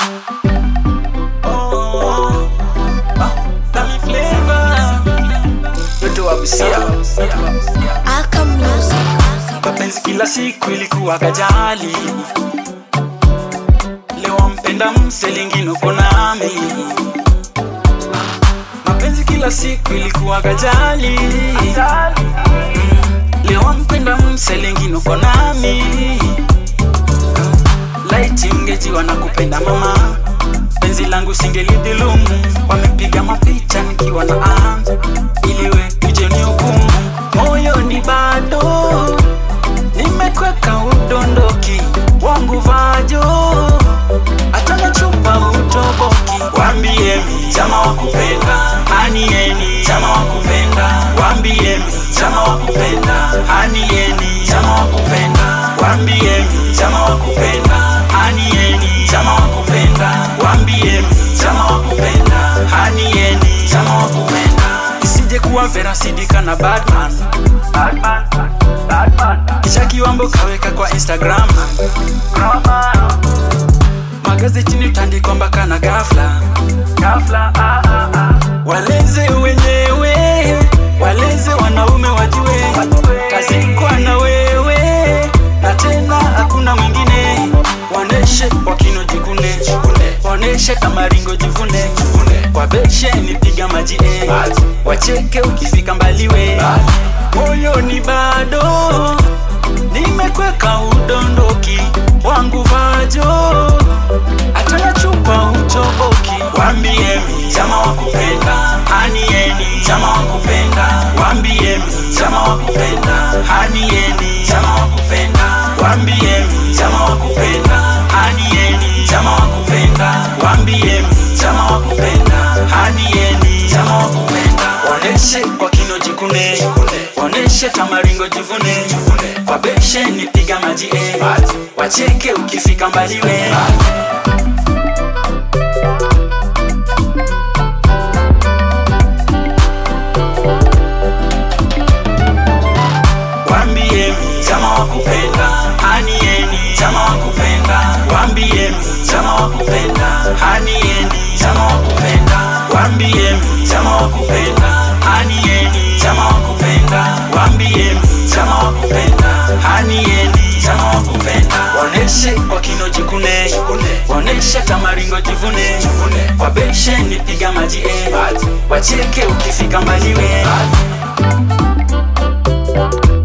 Oh, ah, Dami Flavor. Yote wa Busia. Alchem Music. mapenzi kila siku ilikuwa kajali leo mpenda mselingine uko nami mapenzi kila siku ilikuwa kajali leo mpenda mselingine uko nami laiti ungejiwa na kupenda mama penzi langu singelidhulumu wamepiga mapicha nikiwa na anja iliwe ije hukumu moyoni bado nimekweka udondoki wangu vajo atana chupa utoboki wambiemi chama wakupenda anieni chama wakupenda wambiemi chama wakupenda anieni chama wakupenda wambiemi chama wakupenda anieni chama wakupenda wambiemi chama wakupenda anieni chama wakupenda isije kuwa vera sidika na batman batman batman kisha kiwambo kaweka kwa instagram magazetini utandikwa mpaka na gafla gafla ah, ah, ah. waleze wenyewe waleze wanaume wajue kazikwa na wewe na tena hakuna mwingine waoneshe kwa kino jikune waoneshe kamaringo jivune kwa beshe nipiga maji eh. wacheke ukifika mbaliwe moyoni bado nimekweka udondoki wangu vajo atana chupa utoboki wambiemi chama wakupenda anieni chama wakupenda wambiemi chama wakupenda anieni chama wakupenda wambiemi chama wakupenda anieni chama wakupenda wambiemi chama wakupenda anieni chama wakupenda waoneshe kwa kino jikune waoneshe tamaringo jivune kwa beshe nipiga maji eh. wacheke ukifika mbaliwe wambiemi chama wakupenda anieni chama wakupenda wambiemi chama wakupenda anieni chama wakupenda wambiemi chama wakupenda anieni chama wakupenda wambiemi chama wakupenda anieni chama wakupenda waoneshe kwa kino jikune waoneshe tamaringo jivune kwa beshe nipiga maji eh. wacheke ukifika mbaliwe